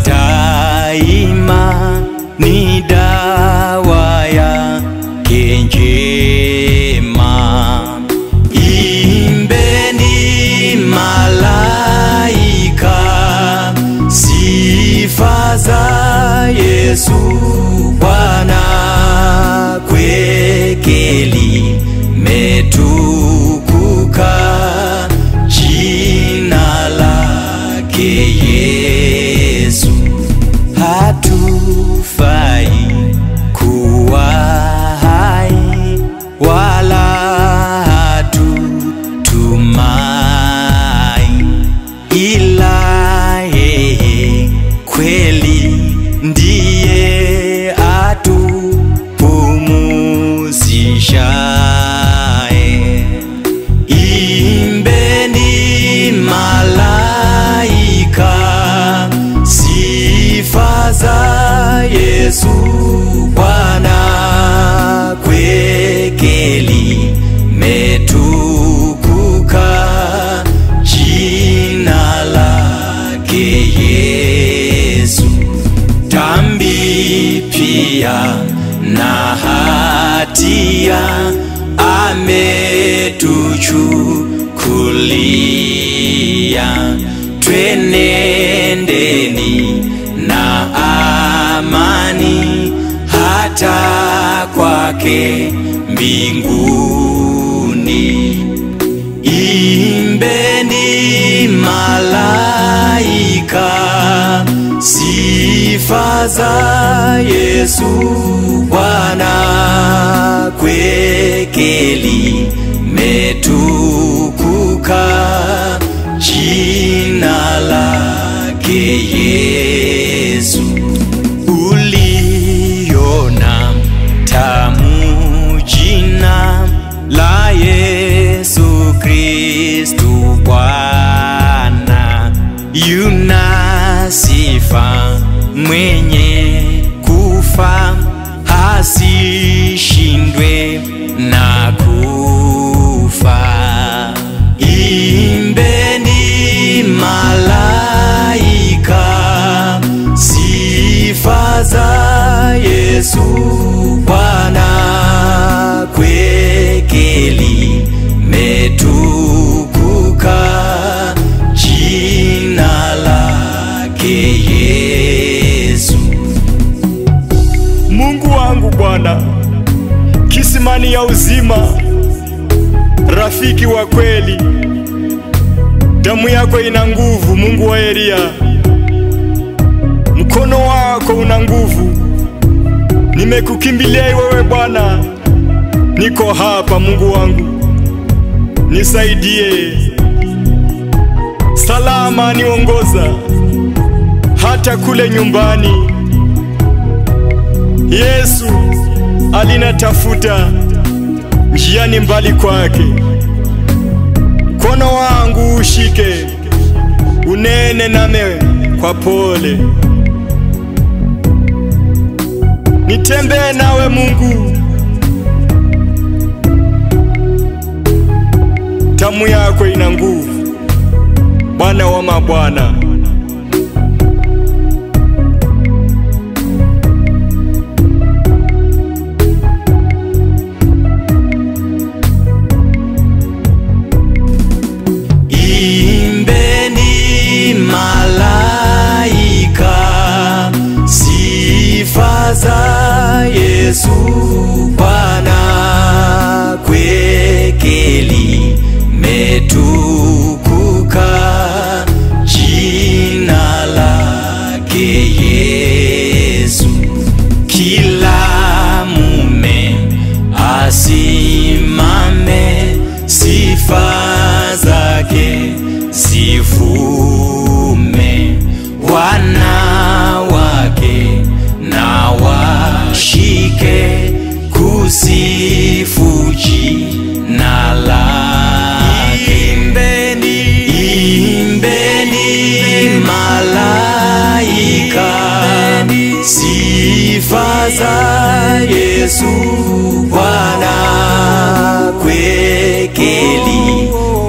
daima ni dawa yake njema. Imbeni malaika sifa za Yesu Bwana, kwake limetukuka jina lake Yesu. Hatufai kuwa hai wala hatutumai ila yeye kweli ndiye atupumuzishaye. Imbeni malaika sifa za Yesu Bwana, kwake limetukuka jina lake Yesu. Dhambi pia na hatia ametuchukulia, twenendeni na amani hata kwake mbinguni. Imbeni malaika sifa za Yesu Bwana, kwake limetukuka jina lake Yesu. Uliona tamu jina la Yesu Kristu Bwana, yuna sifa mwenye kufa hasishindwe na kufa. Imbeni malaika sifa za Yesu Bwana, kwake limetukuka jina lake Yesu. Mungu wangu Bwana, kisimani ya uzima, rafiki wa kweli, damu yako ina nguvu, Mungu wa Elia, mkono wako una nguvu. Nimekukimbilia wewe Bwana, niko hapa Mungu wangu, nisaidie, salama niongoza hata kule nyumbani. Yesu alinatafuta njiani mbali kwake, mkono wangu ushike, unene name kwa pole, nitembee nawe Mungu, tamu yako ina nguvu, Bwana wa mabwana. Imbeni malaika sifa za Yesu Bwana, kwake limetukuka jina lake Yesu. Kila mume asimame, sifa zake zivume, wanawake na washike kusifu jina lake. Imbeni, imbeni malaika sifa za Yesu Bwana, kwake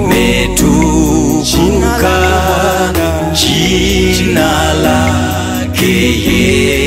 limetukuka jina lake lake